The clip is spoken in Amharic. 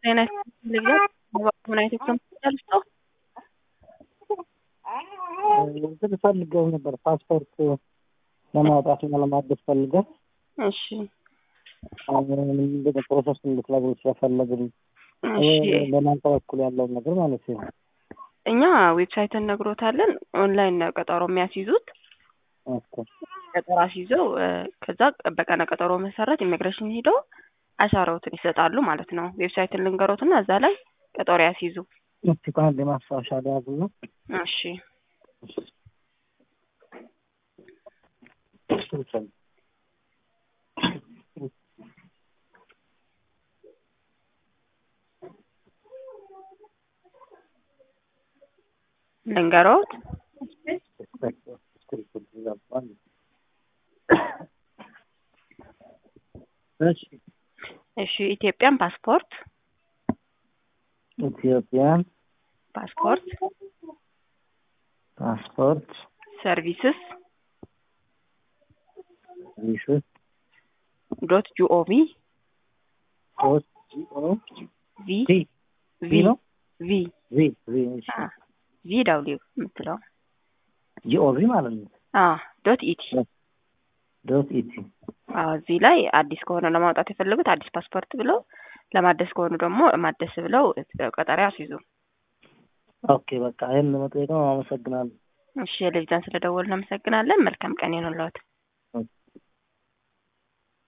ጤና ይስጥልኝ ምን አይነት ኮምፒውተር ልስጠው? እንትን ፈልገው ነበር ፓስፖርት ለማውጣት እና ለማደስ ፈልገው እሺ ምንድን ፕሮሰስ እንድትነግሩ ስለፈለግን እሺ በእናንተ በኩል ያለውን ነገር ማለት ነው። እኛ ዌብሳይትን ነግሮታለን። ኦንላይን ነው ቀጠሮ የሚያስይዙት። ኦኬ ቀጠሮ አስይዘው እ፣ ከዛ በቀነ ቀጠሮ መሰረት ኢሚግሬሽን ሄደው አሻራዎትን ይሰጣሉ ማለት ነው። ዌብሳይትን ልንገሮትና እዛ ላይ ቀጠሮ ያስይዙ። እስቲ ከአንድ ማስታወሻ ሊያዙ ነው። እሺ ልንገሮት እሺ እሺ ኢትዮጵያን ፓስፖርት ኢትዮጵያን ፓስፖርት ፓስፖርት ሰርቪስስ ሪሽት ዶት ጂኦቪ ሶስት ጂኦ ቪ ቲ ቪ ነው ቪ ቪ ቪ እሺ አ ቪ ዳብሊው የምትለው ጂኦቪ ማለት ነው። አ ዶት ኢቲ ዶት ኢቲ አ እዚህ ላይ አዲስ ከሆነ ለማውጣት የፈለጉት አዲስ ፓስፖርት ብለው ለማደስ ከሆኑ ደግሞ ማደስ ብለው ቀጠሮ ያስይዙ። ኦኬ በቃ ይህን ለመጠየቅ ነው። አመሰግናለሁ። እሺ የልጅዳን ስለደወልን እናመሰግናለን። መልካም ቀን ይሁንልዎት።